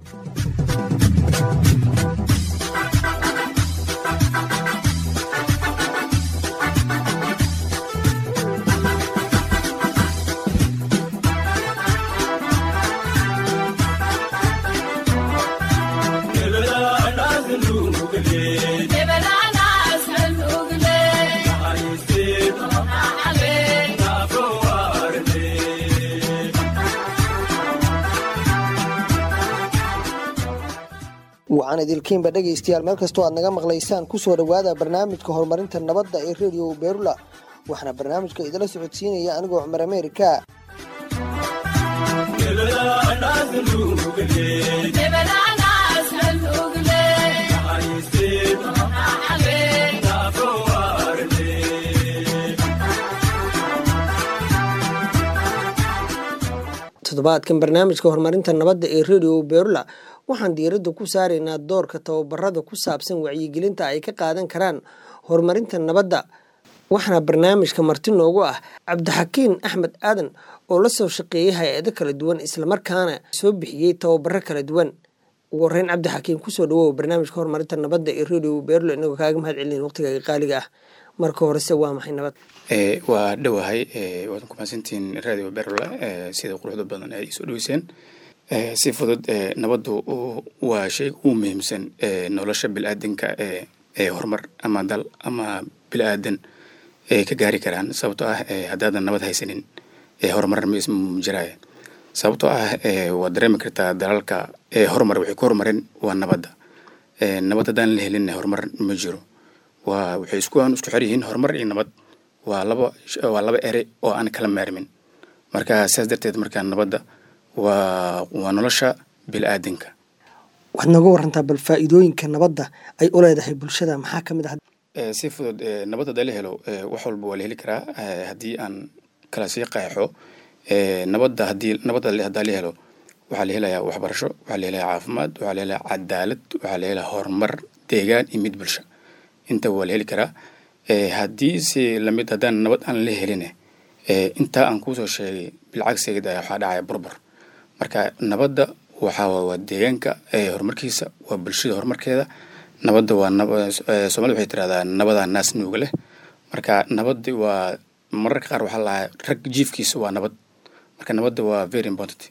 wacan idilkiinba dhegaystayaal meel kastoo aad naga maqlaysaan kusoo dhowaada barnaamijka horumarinta nabadda ee redio beerula waxaana barnaamijka idila socodsiinaya anigoo cumar ameerika toddobaadkan barnaamijka horumarinta nabadda ee redio beerula waxaan diiradda ku saaraynaa doorka tababarada ku saabsan wacyigelinta ay ka qaadan karaan horumarinta nabadda waxaana barnaamijka marti noogu ah cabdixakiin axmed aadan oo la soo shaqeeyay hay-ado kala duwan islamarkaana soo bixiyey tababaro kala duwan ugu horeyn cabdixakiin kusoo dhawow barnaamijka horumarinta nabadda ee redio beerlo inagoo kaaga mahad celin waqtigaaga qaaliga ah marka horese waa maxay nabad waa dhowahay waad ku mahadsantihiin radio berla sida quruxda badan ay soo dhaweyseen si fudud nabaddu waa shay ugu muhiimsan nolosha bilaadanka ee horumar ama dal ama bilaadan ay ka gaari karaan sababtoo ah haddaadan nabad haysanin horumar ma jiraya sababtoo ah waad dareemi kartaa dalalka horumar waxay ku horumareen waa nabadda nabad haddaan la helin horumar ma jiro waa waxay isku aan isku xer yihiin horumar iyo nabad waa laba waa laba ere oo aan kala maarmin marka saas darteed markaa nabadda waa waa nolosha bilaadanka waxaad nooga warantaa bal faa'iidooyinka nabadda ay u leedahay bulshada maxaa ka mid ah si fudud nabad haddaa la helo wax walba waa la heli karaa haddii aan kala sii qeexo nabadda haddii nabadda haddaa la helo waxaa la helayaa waxbarasho waxaa la helayaa caafimaad waxaa la helayaa cadaalad waxaa la helayaa horumar deegaan iyo mid bulsho inta waa la heli karaa haddii si lamid haddaan nabad aan la helin intaa aan kuusoo sheegay bilcagsigeeda waxaa dhacaya burbur marka nabadda waxaa waa deegaanka horumarkiisa waa bulshada horumarkeeda nabadda waa soomaalida waxay tirahdaa nabadaa naas nuuga leh marka nabaddi waa mararka qaar waxaa lahaa rag jiifkiisa waa nabad marka nabadda waa very important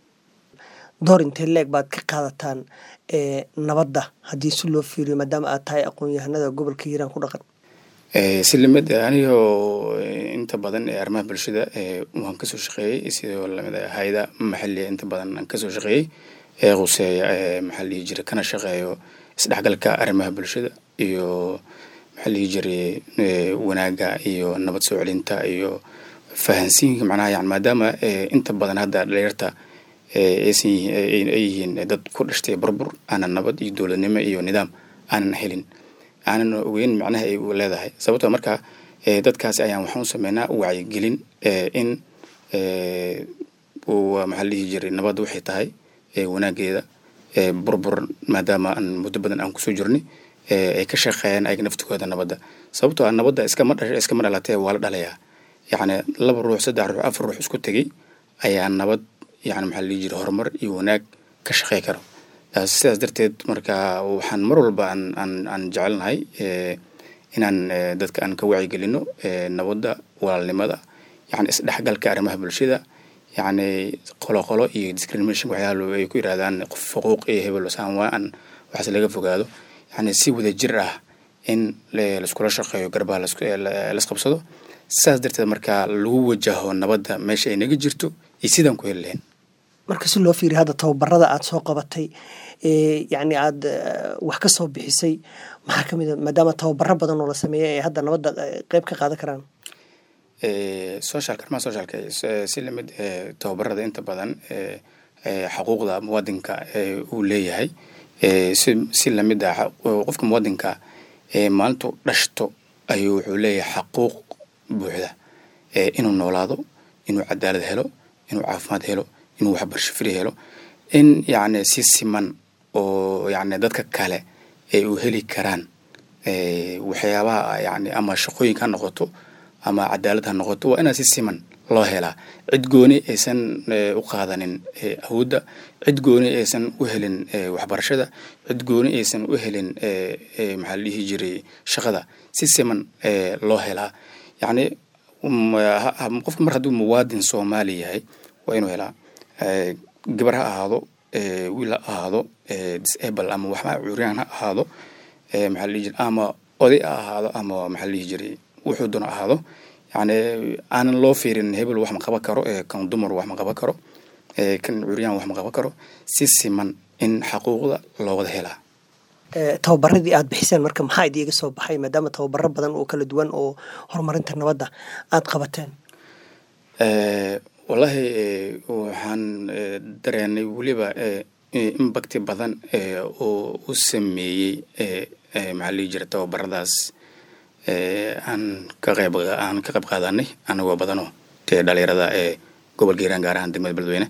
door intee leeg baad ka qaadataan nabadda haddii si loo fiiriyo maadaama aad tahay aqoon-yahanada gobolka hiiraan ku dhaqan si lamid anigoo inta badan ee arrimaha bulshada waan kasoo shaqeeyey sidoo lamid hayada maxaliya inta badan aan kasoo shaqeeyey ee quseeya maxaa lihi jira kana shaqeeyo isdhexgalka arrimaha bulshada iyo maxaa lihi jiray wanaaga iyo nabad soo celinta iyo fahansiinka macnaha yani maadaama inta badan hadda dhalinyarta aysan ay yihiin dad ku dhashtay burbur aanan nabad iyo dowladnimo iyo nidaam aanan helin aanan ogeyn macnaha ay leedahay sababtoo marka dadkaasi ayaan waxaan u sameynaa wacyigelin in maxaa la dhihi jiray nabadda waxay tahay wanaageeda burbur maadaama aan muddo badan aan kusoo jirnay ay ka shaqeeyaan ayaga naftigooda nabadda sababtoo ah nabadda iskama dhasha iskama dhalatee waa la dhalayaa yacni laba ruux saddex ruux afar ruux isku tegey ayaa nabad yani maxaa la dhihi jiray horumar iyo wanaag ka shaqey karo sidaas darteed marka waxaan mar walba aan aan aan jecelnahay inaan dadka aan ka wacyigelino nabadda walaalnimada yani isdhexgalka arrimaha bulshada yacni qoloqolo iyo discrimination waxyaala ay ku yirahdaan xuquuq iyo hebel saan waa aan waxaas laga fogaado yani si wada jir ah in laiskula shaqeeyo garbaha lasqabsado sidaas darteed marka lagu wajaho nabadda meesha ay naga jirto iyo sidaan ku heli lahayn marka si loo fiiriya hadda tababarada aada soo qabatay yacni aada wax ka soo bixisay maxaa ka mid a maadaama tababaro badan oo la sameeya ee hadda nabadda qeyb ka qaadan karaan socialka arrimaha socialka si lamid tababarada inta badan xuquuqda muwadinka uu leeyahay si si lamid ah qofka muwadinka maalintu dhashto ayuu wuxuu leeyahay xaquuq buuxda inuu noolaado inuu cadaalad helo inuu caafimaad helo inuu waxbarasho fri helo in yacni si siman oo yacni dadka kale ay u heli karaan waxyaabaha yacni ama shaqooyinka ha noqoto ama cadaalad ha noqoto waa inaa si siman loo helaa cid gooni aysan u qaadanin awoodda cid gooni aysan u helin waxbarashada cid gooni aysan u helin maxaa la dhihi jiray shaqada si siman loo helaa yacni qofka mar hadduu muwaadin soomaali yahay waa inuu helaa gabar ha ahaado wiil ha ahaado disable ama waxba curyaan ha ahaado maxaa la dhihi jiray ama oday ha ahaado ama maxaa la dhihi jiray wuxuu doona ahaado yani aanan loo fiirin hebel wax ma qaban karo kan dumar wax ma qaban karo kan curyaan wax ma qaban karo si siman in xaquuqda loo wada helaa tababaradii aad bixiseen marka maxaa idiiga soo baxay maadaama tababaro badan oo kala duwan oo horumarinta nabadda aad qabateen wallaahi waxaan dareenay weliba imbakti badan oo u sameeyey maxaa lihi jira tababaradaas aan ka qayb aan ka qayb qaadanay anagoo badanoo dee dhalinyarada ee gobolka hiiraan gaar ahaan degmada beledweyne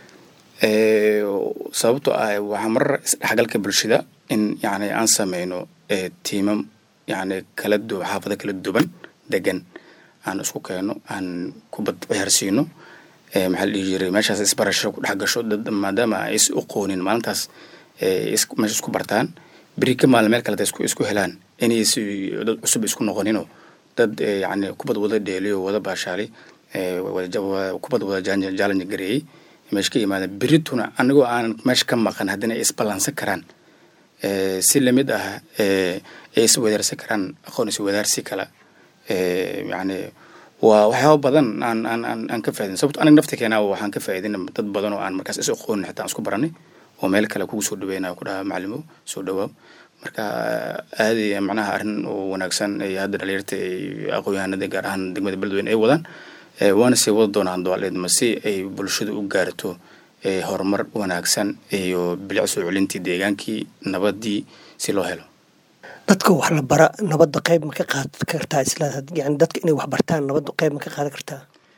sababtoo ah waxaa marar isdhexgalka bulshada in yani aan sameyno tiimam yani kala du xaafado kala duwan degan aan isku keeno aan kubad ciyaarsiino maxaa la dhihi jiray meeshaas isbarasho ku dhex gasho dad maadaama ay is uqoonin maalintaas meesha isku bartaan beri ka maalin meel kaleta isku isku helaan inays dad cusub isku noqoninoo dad yani kubad wada dheeliyo wada baashaalay kubad wada jaalanja gareeyey meesha ka yimaada berituna anigoo aan meesha ka maqan haddana ay isballansan karaan si lamid ah ay iswadaarsan karaan aqoon iswadaarsi kala yani waa waxyaaba badan aan aan aan aan ka faa'idin sababto aniga nafta keenaa waxaan ka faa'idin dad badan oo aan markaas is aqoonin xitaa aan isku baranay oo meel kale kugu soo dhaweynayo ku dhaha macalimo soo dhawaaw marka aadi macnaha arrin oo wanaagsan ay hadda dhalinyarta ay aqoon-yahanada gaar ahaan degmada beledweyne ay wadaan waana sii wada doonaan doaleedma si ay bulshada u gaarto horumar wanaagsan iyo bilic soo celintii deegaankii nabadii si loo helo dadka wax la bara nabadda qayb ma ka qaadan kartaa isla yani dadka inay wax bartaan nabadda qayb ma ka qaadan kartaa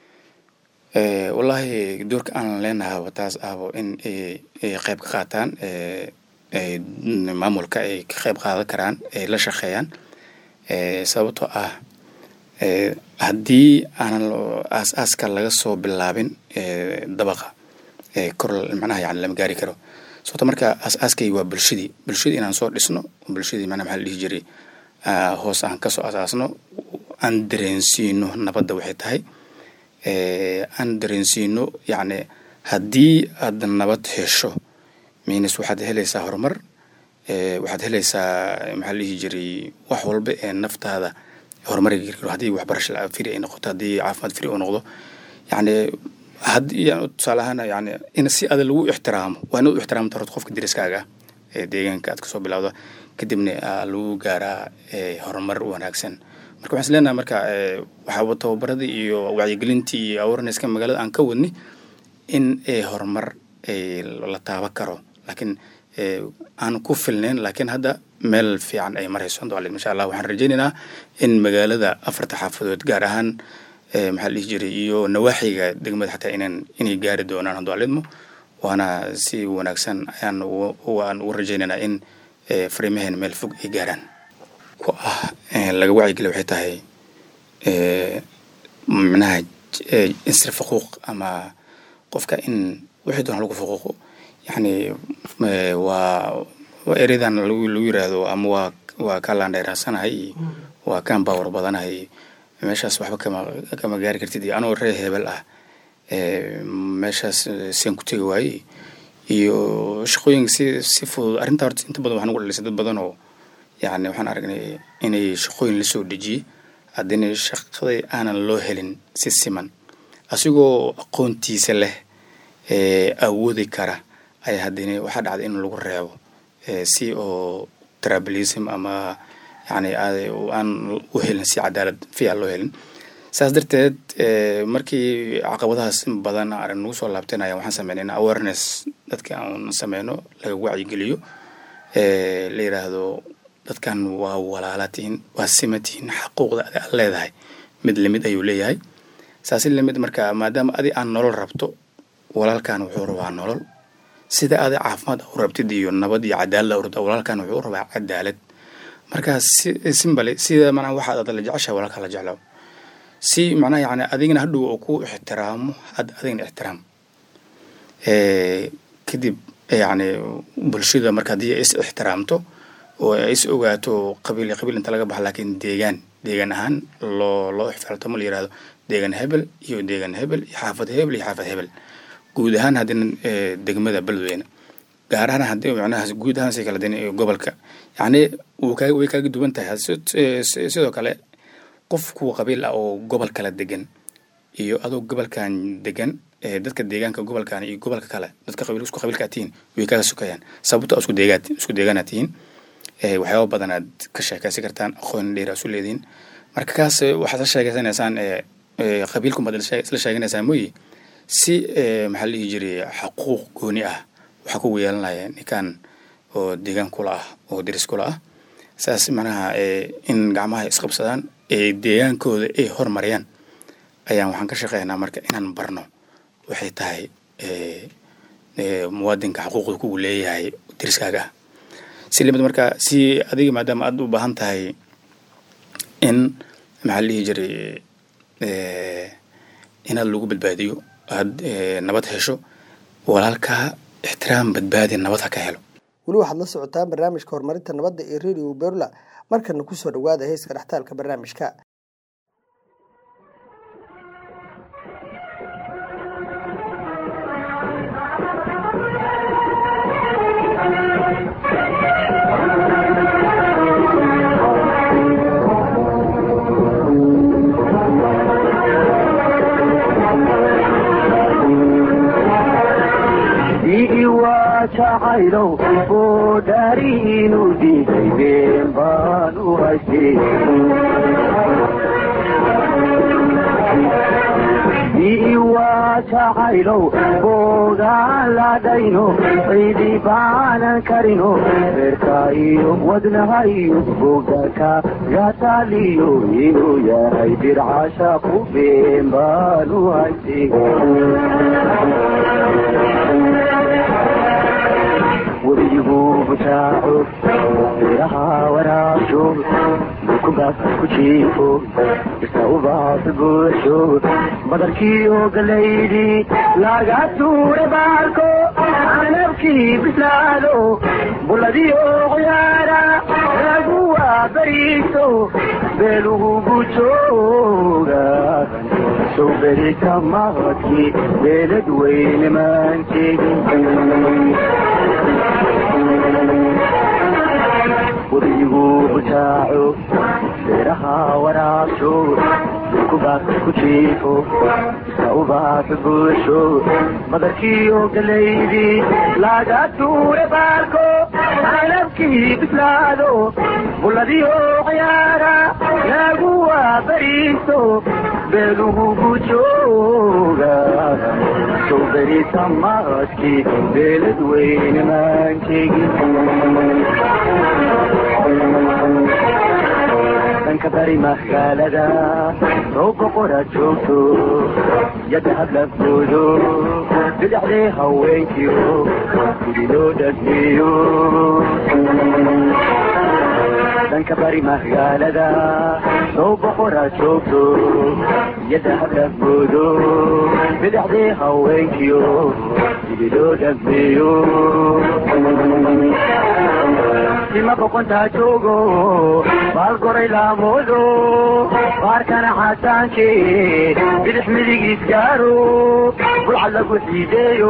wallaahi doorka aan leenahay taas ahbo in ay qayb ka qaataan maamulka ay ka qayb qaadan karaan ay la shaqeeyaan sababtoo ah haddii aanan aas-aaska laga soo bilaabin dabaqa kor macnaha yani lama gaari karo sababto marka aas-aaskay waa bulshadii bulshadii inaan soo dhisno bulshadii mana maxaa la dhihi jiray hoos aan kasoo asaasno aan dareensiino nabadda waxay tahay aan dareensiino yacni haddii aad nabad hesho minis waxaad helaysaa horumar waxaad helaysaa maxaa la dhihi jiray wax walba ee naftaada horumari karo haddii waxbarasho firi ay noqoto haddii caafimaad firi uu noqdo yacni haddii tusaale ahaan yani in si ada lagu ixtiraamo waa inaad u ixtiraamta horta qofka deriskaaga ee deegaanka aad kasoo bilowda kadibna lagu gaaraa horumar wanaagsan marka waxaan is leenahay marka waxaa tababaradii iyo wacyigelintii iyo awarenesska magaalada aan ka wadni in horumar la taaban karo laakiin aan ku filnayn laakiin hadda meel fiican ay marayso doalid insha allah waxaan rajaynaynaa in magaalada afarta xaafadood gaar ahaan maxaa la dhihi jiray iyo nawaaxiga degmada xataa inan inay gaari doonaan doalidmo waana si wanaagsan ayaan aan ugu rajaynaynaa in fariimaheen meel fog ay gaaraan ku ah laga wacyigeliya waxay tahay micnaha insir faquuq ama qofka in wixii doona lagu faquuqo yacni waa waa eredan lagu lagu yiraahdo ama waa waa kaa laandheeraasanahay iyo waa kaan baawar badanahay meeshaas waxba kama kama gaari kartid iyo anoo reer hebel ah meeshaas seen ku tegi waaye iyo shaqooyinka si si fudud arrinta horta inta badan waxaan ugu dhalisay dad badan oo yacni waxaan aragnay inay shaqooyin lasoo dejiyey haddina shaqadii aanan loo helin si siman asigoo aqoontiisa leh awoodi kara ayaa haddina waxaa dhacday in lagu reebo si oo trabalism ama yani aan u helin si cadaalad fiican loo helin saas darteed markii caqabadahaas in badan arag nagu soo laabteen ayaa waxaan sameynay in awareness dadka aan sameyno laga wacyigeliyo la yidhaahdo dadkan waa walaalaatihin waa simatihin xaquuqda adi aad leedahay mid lamid ayuu leeyahay saasi lamid marka maadaama adi aan nolol rabto walaalkan wuxuu rabaa nolol sida adi caafimaad u rabtid iyo nabad iyo cadaalad u rabto walaalkan wuxuu rabaa cadaalad marka si simbale sida manaa waxaad ada la jeceshahay walaalka la jeclo si macnaha yani adigana hadhow oo ku ixtiraamo had adigana ixtiraam Eh, kadib yani bulshada marka haddii ay is ixtiraamto oo ay is ogaato qabiil iyo qabiil inta laga baxa laakiin deegaan deegaan ahaan loo loo ixtiraamtamo la yirahdo deegaan hebel iyo deegaan hebel iyo xaafad hebel iyo xaafad hebel guud ahaan haddina eh, degmada beledweyne gaar ahaan haddii macnaha guud ahaan si kala din gobolka yacni wuu kaa way kaaga duwan tahay Sid- eh, si- sidoo kale qof kuwa qabiil ah oo gobol kala degan iyo adoo gobolkan degan ee dadka deegaanka gobolkan iyo gobolka kale dadka qabiil isku qabiilkaa tihiin way kaga sukayaan sababto isku deegaad isku deegaanaa tihiin ee waxyaaba badan aad ka sheekaysan kartaan aqoon dheer aad isu leedihiin marka kaas eh, waxaad la sheegaysanaysaan ee ee qabiilku baad isla sheeganaysaan mooyi si ee maxaa la dhihi jiray xaquuq gooni ah waxaa kugu yeelanaya ninkan oo deegaan kula ah oo deris kula ah saas macnaha ee in gacmaha isqabsadaan ee deegaankooda ay hormariyaan ayaan waxaan ka shaqeynaa marka inaan barno waxay tahay ee ee muwaadinka xaquuqda kugu leeyahay deriskaaga ah si limid marka si adiga maadaama aad u baahan tahay in maxaa la dhihi jiray ee inaad lagu badbaadiyo aad ee nabad hesho walaalkaa ixtiraam badbaadi nabad ha ka helo weli waxaad la socotaan barnaamijka horumarinta nabadda ee radio berla markana kusoo dhawaada heeska dhextaalka barnaamijka iiwaa jacaylow oo dhaariinu diiday been baan u haystay iiwaa jacaylow boogaan ladhayno ciidi baanan karino reerka iyo wadnaha iyo bogdaka gataaliyo inuu yahay dircasha ku been baan u haystay webigu butaaco beeraha waraabsho dukubaas ku jiifo isa ubaas buuxsho badarkiiyo galaydi laga tuure baarko canabkii bislaado buladiyo qoyaara lagu waabariiso beelugu bujooga sow berita maqadkii beelad weyne maankeedin webigu butaaco beeraha waraabsho dukubaas ku jiifo isa ubaas buuxsho badarkiiyo galaydi laga tuure baarko canabkii bislaado buladiyo ciyaara lagu waabariiso beelugu bujooga sow berita maqadkii beelad weyne maankeegin dhanka bari magaalada soo boqora joogto yadda hadlafoodo bidhaxdee haweenkiyo gudi loo dhagmeeyo dhanka bari magaalada soo boqora joogto yadda hadlafoodo bidhaxdee haweenkiyo gudi loo dhagmeeyo sima boqontaa joogo baalgoray laamoodo baarkana xasaanke bidix midigiis gaaro bulcad lagu xiideeyo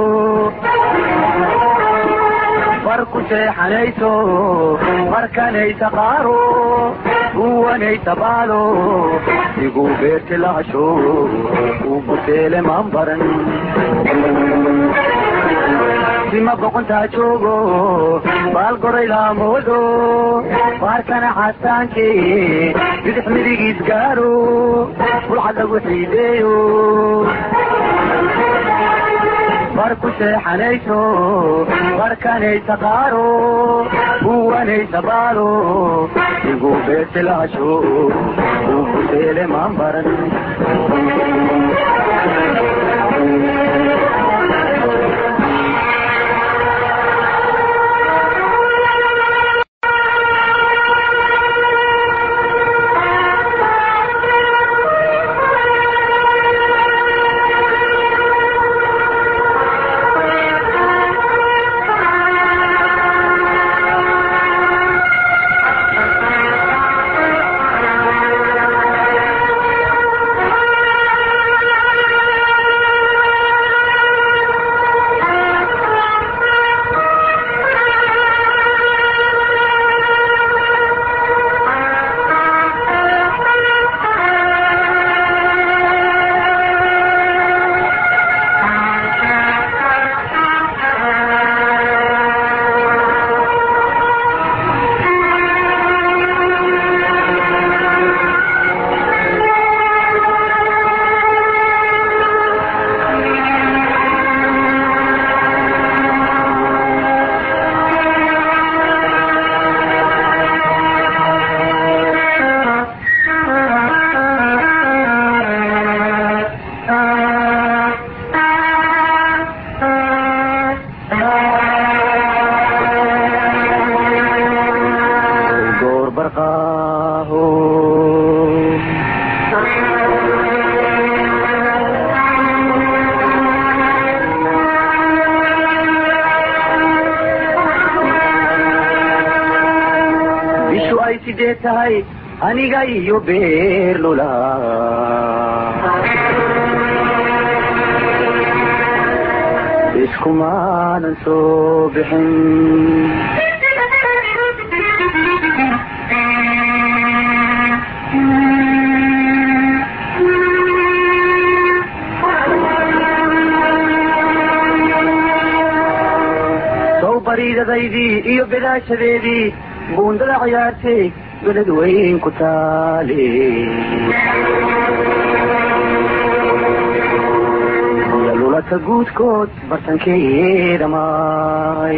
bar ku seexanayso markanaysa qaaro uwanaysa baalo iguu beerti lahasho uu buteele maan baran sima boqontaa joogo baalgoray laamoodo baarkana xasaanke bidix midigiis gaaro bulcad lagu xiideeyo bar ku seexanayso barkanaysa qaaro uwanaysa baalo iguu beerti lahasho uu buteele maan baran ay sidee tahay aniga iyo beerlula iskumaanan soo bixin sow bariidadaydii iyo bidaashadeedii buundada ciyaartay beled weyn ku taale lulata guudkood bartankeeda maay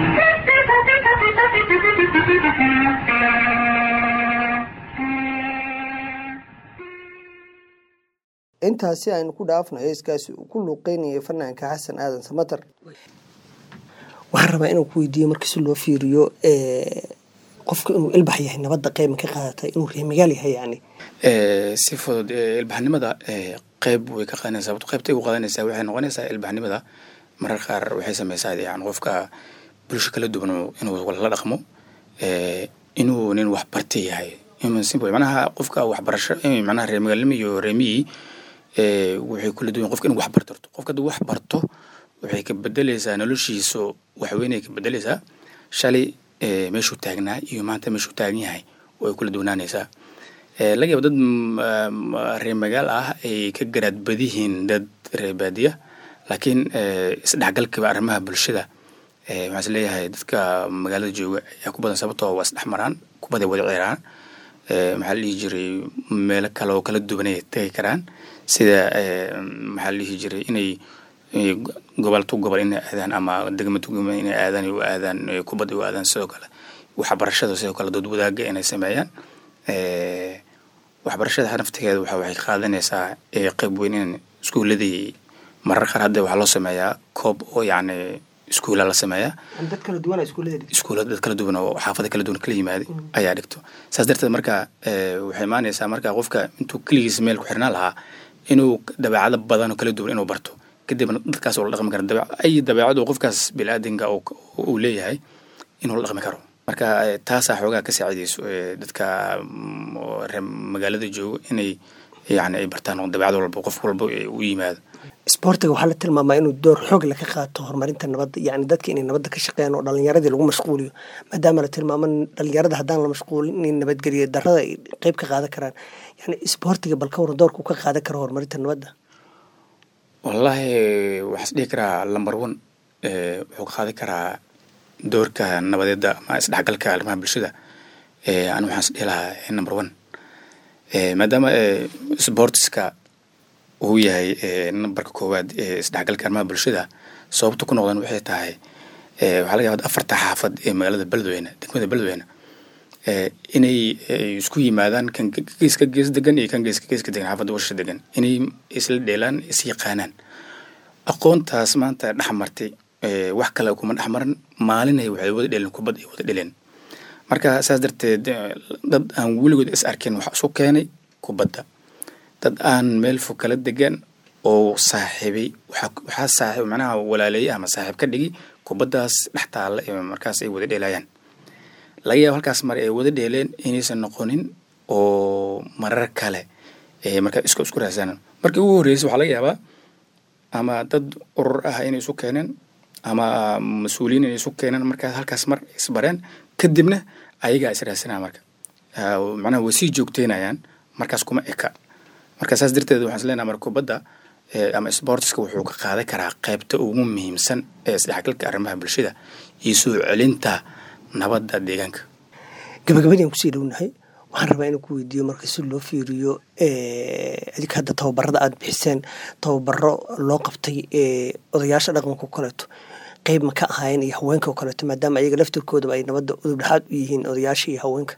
intaasi aynu ku dhaafno heeskaasi uu ku luuqeynayay fanaanka xasan aadan samatar waxaan rabaa inaan ku weydiiyo markii si loo fiiriyo qofka inuu ilbax yahay nabadda qeyma ka qaadata inuu reemigaal yahay yani si fudud ilbaxnimada qeyb way ka qaadanaysaa sababto qeybtay u qaadanaysaa waxay noqonaysaa ilbaxnimada marar qaar waxay sameysaa yani qofka bulsho kala duwan inuu la dhaqmo inuu nin wax bartay yahay simple manaha qofka waxbarasho manaha reemagaalnimo iyo reemiyii waxay kula duwan qofka inuu wax barto qofka hadduu wax barto waxay ka bedeleysaa noloshiisu waxweynay ka bedeleysaa shalay meeshuu taagnaa iyo maanta meeshuu taagan yahay way kula duwanaanaysaa laga yaaba dad reer magaal ah ay ka garaad badihiin dad reer baadiya laakiin isdhexgalkiba arrimaha bulshada waxaan is leeyahay dadka magaalada jooga ayaa ku badan sababtoo waa isdhex maraan kubaday wada ceeraan maxaa la dhihi jiray meelo kale oo kala duwan ay tegi karaan sida maxaa la dhihi jiray inay gobol tu gobol inay aadaan ama degma tu degma inay aadaan u aadaan kubadda u aadaan sidoo kale waxbarashada sidoo kale dood wadaaga inay sameeyaan waxbarashada naftigeeda waxa waxay qaadanaysaa qeyb weyn in iskuuladii marar qaar hadda waxaa loo sameeyaa koob oo yacni iskuula la sameeyaa dad kala duwan iskuullada iskuula dad kala duwan oo xaafada kala duwan kala yimaaday ayaa dhigto saas darteed marka waxay imaanaysaa marka qofka intuu keligiis meel ku xirnaan lahaa inuu dabeecado badan oo kala duwan inuu barto kadibna dadkaas oo la dhaqmi kara dabe ay dabeecadu qofkaas biniaadanka uu leeyahay inuu la dhaqmi karo marka taasaa xoogaa ka saacidayso dadka reer magaalada joogo inay yani ay bartaan oo dabeecad walba qof walba u yimaado isboortiga waxaa la tilmaamaa inuu door xoog leh ka qaato horumarinta nabadda yani dadka inay nabadda ka shaqeeyaan oo dhalinyaradii lagu mashquuliyo maadaama la tilmaamo dhalinyarada haddaan la mashquulin inay nabadgeliyo darrada ay qeyb ka qaadan karaan yani isboortiga bal ka waran doorku ka qaadan karo horumarinta nabadda wallaahi waxaan is dhihi karaa lumber one wuxuu ka qaadan karaa doorka nabadeeda ama isdhexgalka arrimaha bulshada anu waxaan is dhihi lahaa number one maadaama sportska uu yahay nambarka koowaad ee isdhexgalka arrimaha bulshada sababta ku noqdan waxay tahay waxaa laga yaaba afarta xaafad ee magaalada beledweyne degmada beledweyne inay isku yimaadaan kan geeska gees degan iyo kan geeska geeska degan xaafadda washa degan inay isla dheelaan is yaqaanaan aqoontaas maanta dhex martay wax kale kuma dhex maran maalinay waxay wada dheleen kubad ay wada dheleen marka saas darteed dad aan weligood is arkin waxa isu keenay kubadda dad aan meel fog kala degan oo saaxiibay waxaa saaxiib macnaha walaaleeyay ama saaxiib ka dhigi kubaddaas dhex taalla ee markaas ay wada dheelayaan laga yaabo halkaas mar ay wada dheeleen inaysan noqonin oo marar kale markaa isku isku raadsanaan markii ugu horreysay waxaa laga yaabaa ama dad urur ah inay isu keeneen ama mas-uuliyiin inay isu keeneen markaas halkaas mar isbareen kadibna ayagaa is raadsanaya marka macnaha way sii joogteynayaan markaas kuma eka marka saas darteed waxaan is leenaha marka kubadda ama sportska wuxuu ka qaadan karaa qaybta ugu muhiimsan ee isdhexgalka arrimaha bulshada iyo soo celinta nabadda deegaanka gabagabadii aan kusii dhownahay waxaan rabaa inaan ku weydiiyo marka si loo fiiriyo adika hadda tababarada aada bixiseen tababaro loo qabtay odayaasha dhaqanka o kaleeto qeyb ma ka ahaayeen iyo haweenka oo kaleeto maadaama ayaga laftirkoodaba ay nabadda udub dhexaad u yihiin odayaasha iyo haweenka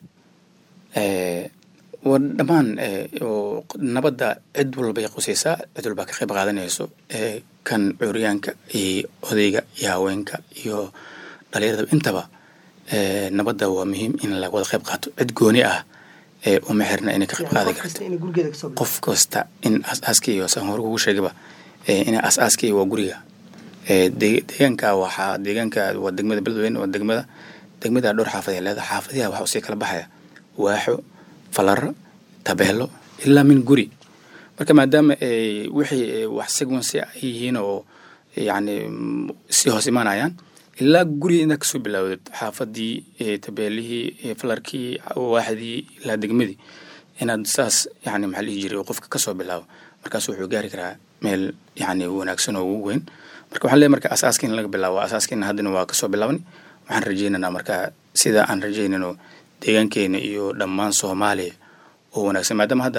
wa dhammaan nabadda cid walbay qusaysaa cid walbaa ka qayb qaadanayso kan curyaanka iyo odayga iyo haweenka iyo dhalinyarada intaba nabadda waa muhiim in la wada qayb qaato cid gooni ah uma xirna inay ka qayb qaadan karto qof kasta in asaaska iyo saan hore kugu sheegaba in asaaska iyo waa guriga deegaanka waxaa deegaanka waa degmada beledweyne waa degmada degmada dhowr xaafad ee leedahay xaafadiha waxa usii kala baxaya waaxo falara tabeelo ilaa min guri marka maadaama ay wixii wax sequence ay yihiin oo yacni si hoos imaanayaan ilaa guriga inaad kasoo bilaawdid xaafadii tabeelihii falarkii waaxdii ilaa degmadii inaad saas yani maxaa lihi jiray qofka kasoo bilaabo markaas wuxuu gaari karaa meel yani wanaagsan oo ugu weyn marka waxaan leeyahay marka asaaska in laga bilaabo asaaskiina haddana waa kasoo bilaaban waxaan rajaynaynaa marka sida aan rajaynayno deegaankeena iyo dhammaan soomaaliya oo wanaagsan maadaama hadda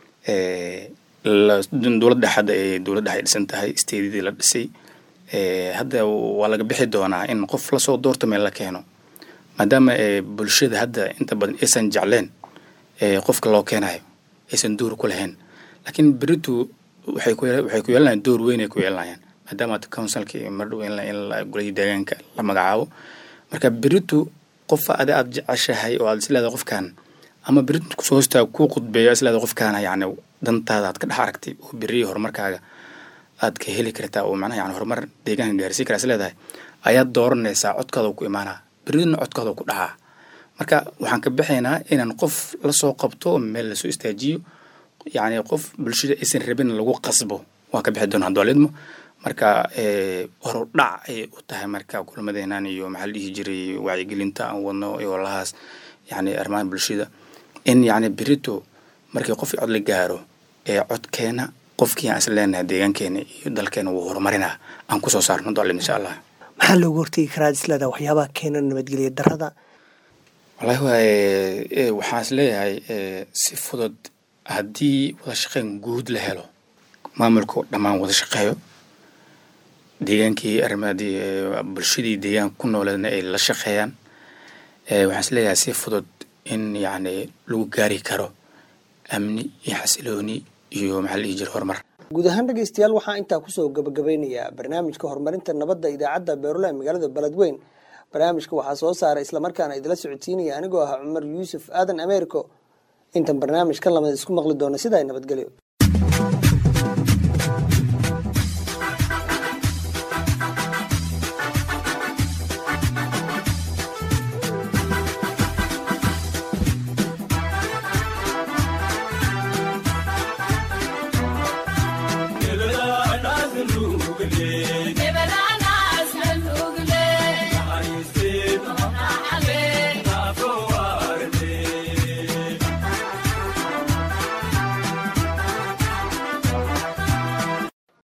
dowladda hadda ee dowladda ay dhisan tahay steedidii la dhisay hadda waa laga bixi doonaa in qof lasoo doorto meel la keeno maadaama bulshada hadda inta badan aysan jecleen qofka loo keenayo aysan door ku lahayn laakiin beritu waxay ku waxay ku yeelanayaan door weyn ay ku yeelanayaan maadaama councilka mardhow in golayi deegaanka la magacaabo marka beritu qofa adi aad jeceshahay oo aad isleedahay qofkan ama beritu kusoo hoostaa kuu qudbeeyo isleedahay qofkaana yacni dantaada aad ka dhex aragtay oo beriya horumarkaaga aad ka heli kartaa oo macnaha yani horumar deegaanka gaarsiin karaa isleedahay ayaad dooranaysaa codkaada ku imaanaa beridna codkaada ku dhacaa marka waxaan ka bixaynaa inaan qof lasoo qabto meel lasoo istaajiyo yacni qof bulshada aysan rabin lagu qasbo waan ka bixi doona hadwaalidmo marka horu dhac ayay u tahay marka kulamadeenan iyo maxaa la dhihi jiray wacyigelinta aan wadno iyo lahaas yacni arrimaha bulshada in yacni berito markii qof cod la gaaro ee codkeena qofkii aan isla leenahay deegaankeena iyo dalkeena wuu horumarinaa aan kusoo saarno dolim insha allah maxaa loogu hortegi karaa isleedaha waxyaabaha keena nabadgelya darada wallahi waaye waxaan is leeyahay si fudud haddii wada shaqeyn guud la helo maamulka dhammaan wada shaqeeyo deegaankii arrimadii bulshadii deegaanka ku nooleedna ay la shaqeeyaan waxaan is leeyahay si fudud in yacni lagu gaari karo amni iyo xasilooni iyo maxaa la dhihi jira horumar guud ahaan dhegeystayaal waxaa intaa kusoo gabagabeynayaa barnaamijka horumarinta nabadda idaacadda beerulaha magaalada beledweyn barnaamijka waxaa soo saaray islamarkaana idila socodsiinaya anigoo ahaa cumar yuusuf aadan ameeriko intan barnaamij ka lamid isku maqli doona sidaa nabadgelyo